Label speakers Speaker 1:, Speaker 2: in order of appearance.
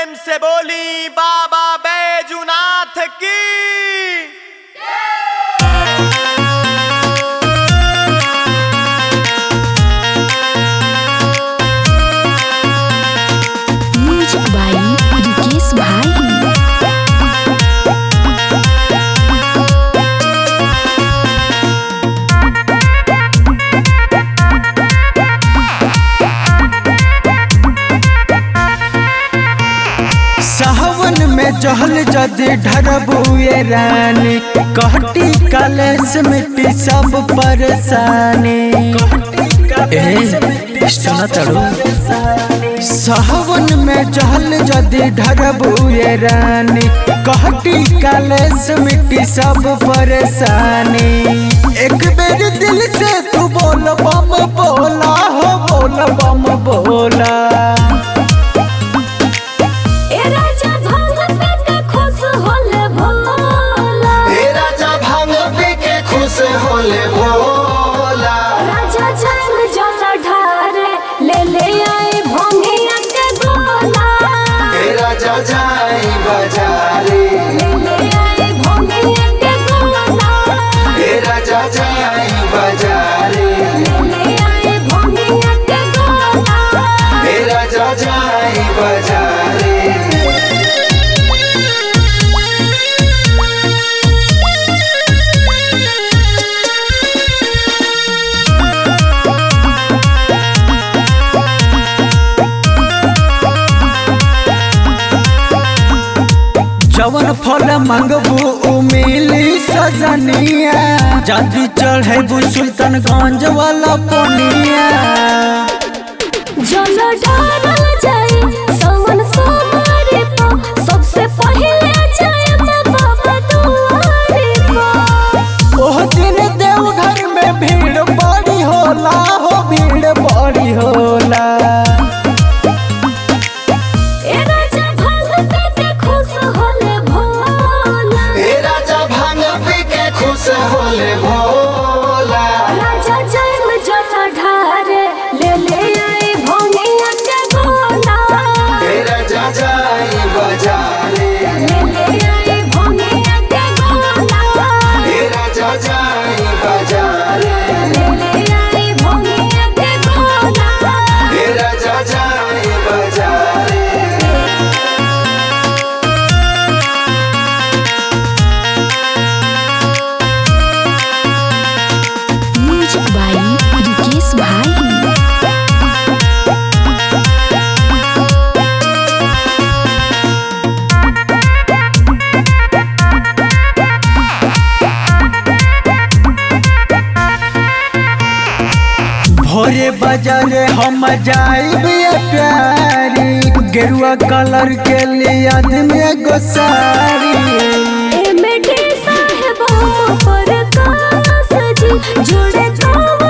Speaker 1: प्रेम से बोली बाबा बैजुनाथ की
Speaker 2: म्यूजिक बाई रिकेश भाई
Speaker 3: सावन में जहल जदि ढरबुए रानी कहटी कलेस मिट्टी सब परेशानी ए सुना तड़ो सावन में जहल जदि ढरबुए रानी कहटी कलेस मिट्टी सब परेशानी एक बेर दिल से तू बोल बम बोला हो बोल बम बोला
Speaker 2: ए राजा भांग पे के खुश होले भोला
Speaker 4: हे राजा भांग पी के खुश होले भोला
Speaker 2: राजा जंग जल ढारे ले ले आए भोंगिया के गोला
Speaker 4: हे राजा जाई बाजारे
Speaker 2: ले ले आए भोंगिया के गोला
Speaker 4: हे राजा जाई बाजारे
Speaker 2: ले ले आए भोंगिया के गोला
Speaker 4: हे राजा जाई बाजारे
Speaker 3: जवन फल मांगबू उ मिली सजनिया जल्दी चढ़ेबू सुल्तानगंज वाला पोनिया
Speaker 2: जल ढारल जाए सावन सोमवारी पा सबसे पहिले जाए बाबा दुआरी पा
Speaker 3: ओह दिन देवघर में भीड़ बड़ी होला हो भीड़ बड़ी होला
Speaker 2: ए राजा भांग पे के खुश होले भोला
Speaker 4: हे राजा भांग पी के खुश होले भोला
Speaker 2: राजा जन्म जल ढारे ले ले आई भोंगिया के गोला
Speaker 4: हे राजा जाई बाजारे
Speaker 2: ले ले आई भोंगिया के गोला
Speaker 4: हे राजा जाई बाजारे
Speaker 2: ले ले आई भोंगिया के गोला
Speaker 4: हे राजा जाई बाजारे
Speaker 2: म्यूजिक बाई रिकेश भाई
Speaker 3: भोरे बाजारे हम जाइब प्यारी गेरुआ कलर के लिए आदमी एगो साड़ी
Speaker 2: एमडी साहेब हम पर कास जी जुड़े तो